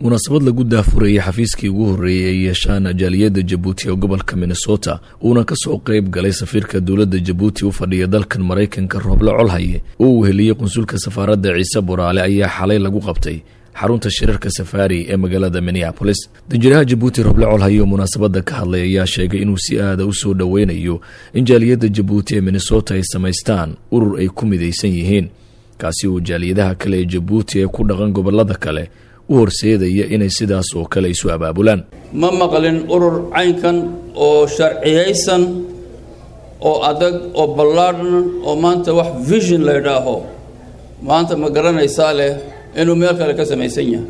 munaasabad lagu daafurayay xafiiskii ugu horreeyey ay yeeshaan jaaliyadda jabuuti ee gobolka minnesota uuna ka soo qayb galay safiirka dowladda jabuuti u fadhiya dalkan maraykanka rooble colhaye oo uu heliyey qunsulka safaaradda ciise boraale ayaa xalay lagu qabtay xarunta shirarka safaari ee magaalada minneabolis danjiraha jabuuti roble colhaye oo munaasabadda ka hadlay ayaa sheegay inuu si aada u soo dhoweynayo in jaaliyadda jabuuti ee minnesota ay samaystaan urur ay ku midaysan yihiin kaasi oo jaaliyadaha kale ee jabuuti ee ku dhaqan gobolada kale u horseedaya inay sidaas oo kale isu abaabulaan ma maqlin urur caynkan oo sharciyaysan oo adag oo ballaadhan oo maanta wax vision la ydhaaho maanta ma garanaysaa leh inuu meel kale ka samaysan yahay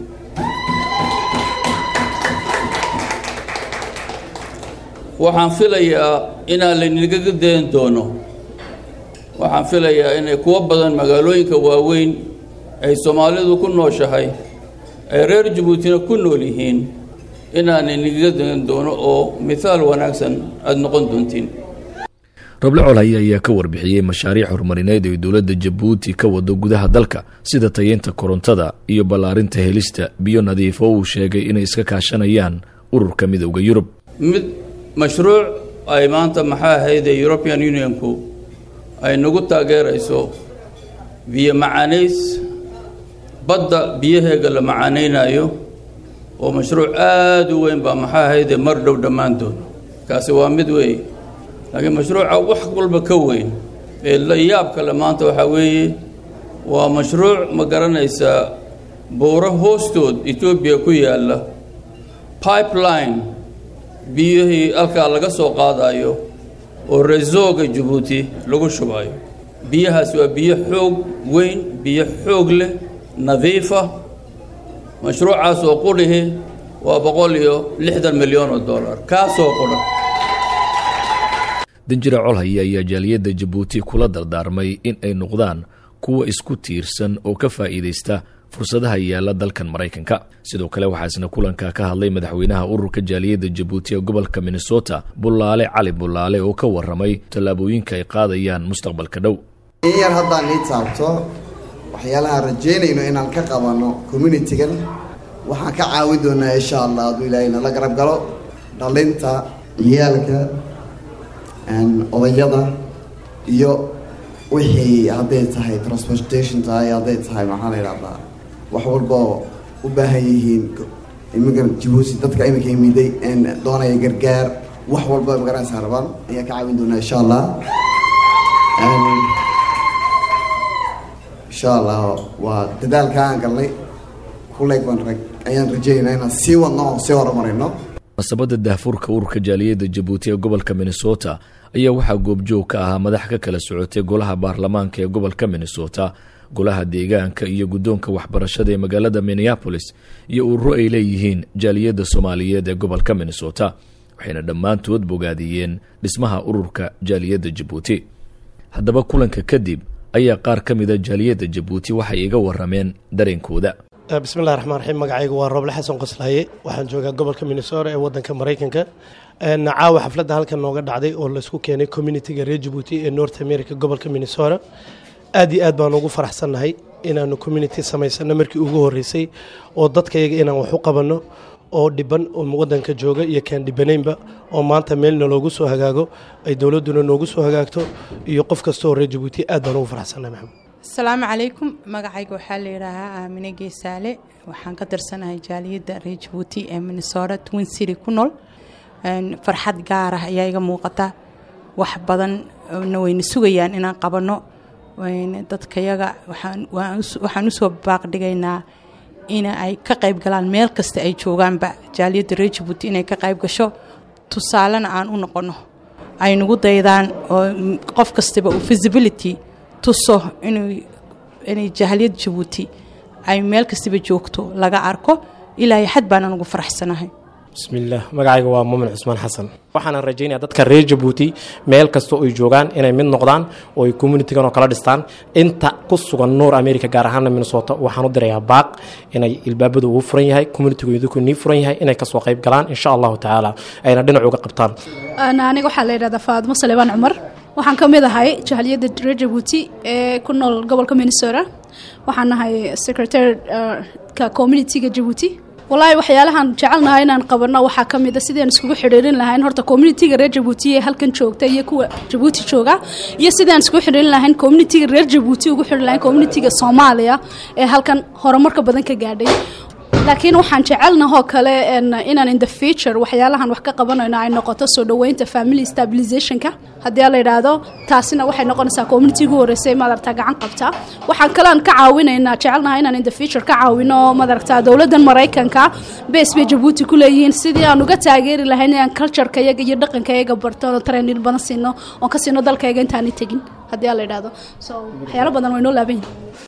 waxaan filayaa inaan laynagaga dayan doono waxaan filayaa inay kuwo badan magaalooyinka waaweyn ay soomaalidu ku nooshahay ay reer jabuutina ku nool yihiin inaanay nagaga dayan doono oo mithaal wanaagsan aada noqon doontiin roble colhaye ayaa ka warbixiyey mashaariic horumarineed ay dowladda jabuuti ka wado gudaha dalka sida tayeynta korontada iyo ballaarinta helista biyo nadiif oo uu sheegay inay iska kaashanayaan ururka midowda yurub mid mashruuc ay maanta maxaa ahaydee european unionku ay nagu taageerayso biyo macaanays badda biyaheega la macaanaynaayo oo mashruuc aada u weyn baa maxaa ahaydee mar dhow dhammaan doono kaasi waa mid weeye laakiin mashruuca wax walba ka weyn ee la yaab kale maanta waxaa weeye waa mashruuc ma garanaysaa buuro hoostood etoobiya ku yaalla pipeline biyihii halkaa laga soo qaadayo oo resooga jabuuti lagu shubayo biyahaas waa biyo xoog weyn biyo xoog leh nadiifa mashruucaas oo qudhihi waa boqol iyo lixdan milyan oo dollar kaasoo qudha danjira colhaye ayaa jaaliyadda jabuuti kula dardaarmay in ay noqdaan kuwa isku tiirsan oo ka faa'iidaysta fursadaha yaalla dalkan maraykanka sidoo kale waxaa isna kulanka ka hadlay madaxweynaha ururka jaaliyadda jabuuti ee gobolka minnesota bullaale cali bullaale oo ka warramay tallaabooyinka ay qaadayaan mustaqbalka dhow in yar haddaan ii taabto waxyaalahaan rajaynayno inaan ka qabanno communitigan waxaan ka caawin doonaa insha allah hadduu ilaahay nala garab galo dhalinta ciyaalka odayada iyo wixii hadday tahay transportation tahay hadday tahay maxaa la yidhahdaa wax walboo u baahan yihiin imika jabuuti dadka iminka imiday doonaya gargaar wax walba magaranaysaa rabaan ayaa ka caawin doonaa insha allah insha allah waa dadaalka aan galnay kuleeg baan ayaan rajeynaa inaan sii wadno oo sii horumarino munaasabadda daafurka ururka jaaliyadda jabuuti ee gobolka minnesota ayaa waxaa goobjoog ka ahaa madax ka kala socotay golaha baarlamaanka ee gobolka minnesota golaha deegaanka iyo guddoonka waxbarashada ee magaalada minneabolis iyo ururo ay leeyihiin jaaliyadda soomaaliyeed ee gobolka minnesota waxayna dhammaantood bogaadiyeen dhismaha ururka jaaliyadda jabuuti haddaba kulanka kadib ayaa qaar ka mida jaaliyadda jabuuti waxay iga warameen dareenkooda bismillahi raxmaan raxiim magacaygu waa rooble xasan qoslaaye waxaan joogaa gobolka minnesota ee wadanka maraykanka caawa xafladda halkan nooga dhacday oo laisku keenay communitiga reer jabuuti ee north america gobolka minnesota aad iyo aad baan ugu faraxsannahay inaanu community samaysano markii ugu horeysay oo dadkayaga inaan wax u qabanno oo dhiban oo wadanka jooga iyo kaan dhibanaynba oo maanta meelna loogu soo hagaago ay dowladduna noogu soo hagaagto iyo qof kasta oo reer jabuuti aad baan ugu faraxsannahay maxamed asalaamu calaykum magacayga waxaa la yidhaahaa aamine geesaale waxaan ka tirsanahay jaaliyadda reer jabuuti ee minnesota twin city ku nool farxad gaar ah ayaa iga muuqata wax badanna wayna sugayaan inaan qabanno dadkayaga waxaan usoo baaqdhigaynaa in ay ka qayb galaan meel kasta ay joogaanba jaaliyadda reer jabuuti inay ka qayb gasho tusaalena aan u noqonno ay nagu daydaan oo qof kastaba u visibility tuso inay jaaliyad jabuuti ay meel kastaba joogto laga arko ilaahay xad baana ugu faraxsanahay bismillaah magacayga waa muumin cusmaan xasan waxaana rajaynaya dadka reer jabuuti meel kasta oy joogaan inay mid noqdaan oo ay communitigan oo kala dhistaan inta ku sugan nuur america gaar ahaana minnesota waxaan u dirayaa baaq inay ilbaabadu ugu furan yahay communitigoodku nii furan yahay inay kasoo qayb galaan insha allahu tacaala ayna dhinac uga qabtaan aniga waxaa la yidhahdaa faadmo salebaan cumar waxaan ka mid ahay jahaliyadda reer jabuuti ee ku nool gobolka minnesota waxaan nahay secretary ka communitiga jabuuti walaahi waxyaalahan jecelnahay inaan qabano waxaa ka mid a sidii aan iskugu xidhiirin lahayn horta communitiga reer jabuuti ee halkan joogta iyo kuwa jabuuti jooga iyo sidii aan iskugu xidhiirin lahayn communitiga reer jabuuti ugu xidhiirin lahayn communitiga soomaaliya ee halkan horumarka badan ka gaadhay laakiin waxaan jecelnahoo kale inaan in the future waxyaalahan wax ka qabanayno ay noqoto soo dhoweynta family stabilizationka haddii la yidhaahdo taasina waxay noqonaysaa community ugu horreysay madaragtaa gacan qabta waxaan kalean ka caawinaynaa jecelnaha inaan in the future ka caawino madaragtaa dowladdan maraykanka base bay jabuuti ku leeyihiin sidii aan uga taageeri lahayn inaan cultureka iyaga iyo dhaqanka iyaga barto oo training badan siino oon ka siino dalkayga intaanay tegin haddii la yidhaahdo so waxyaalo badan way noo laaban yihin